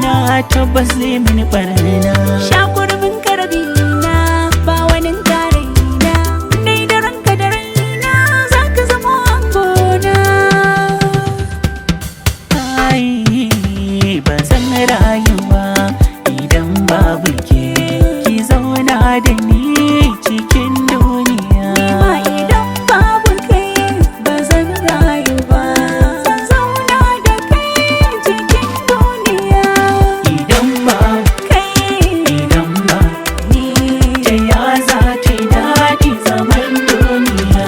duniya tabbas zai mini barna Shakurbin karabina ba wani tarayina Dai da ranka da raina za ka zama angona ai ba zan rayuwa idan babu ke ki zauna da ni cikin duniya Ma idan babu kai ba zan rayu ba Zan zauna da kai cikin duniya idan ba Kai idan ba ni ta ya za ta yi daɗi zaman duniya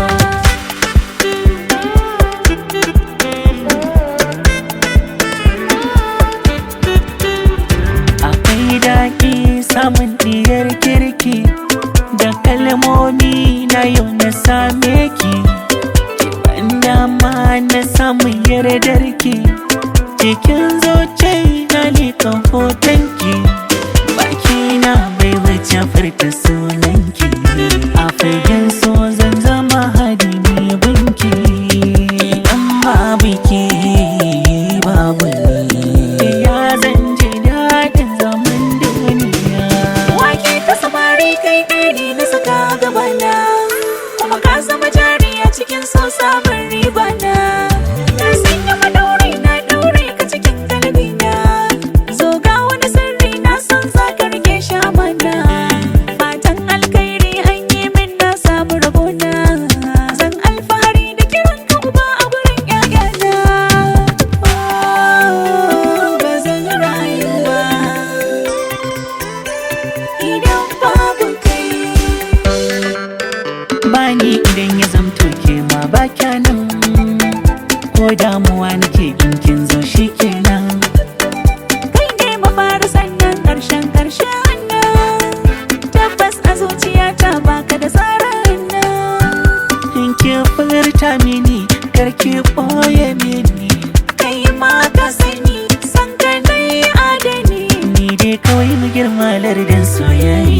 akwai daɗi samun diyar kirki da kalmomi na yau na same ki kiban dama na samun yardarki cikin zoce na liƙa hotonki baki na bai wuce furta sunanki a fagen so zan zama hadimi binki idan babu ke babu ni ya zan ji daɗin zaman duniya Wake ta samari kai ɗari na saka gabana Kuma ka zama jari a cikin so sabon riba na Na sanya madauri na ɗaure ka cikin galbina Zo ga wani sirri na san za ka rike shi amana Fatan alkhairi an yi min na samu rabona Zan alfahari da kiran ka uba a gurin ƴaƴana Oh, Ba zan rayu ba idan babu kai bani idan ya zamto ke ma ba nan ko damuwa nake in kin zo shi kenan kai ne mafara sannan ƙarshen ƙarshen nan tabbas a zuciyata baka da tsarin nan in ki furta mini karki ɓoye mini kai ma ka sani san ka nai adani ni dai kawai mu girma lardin soyayya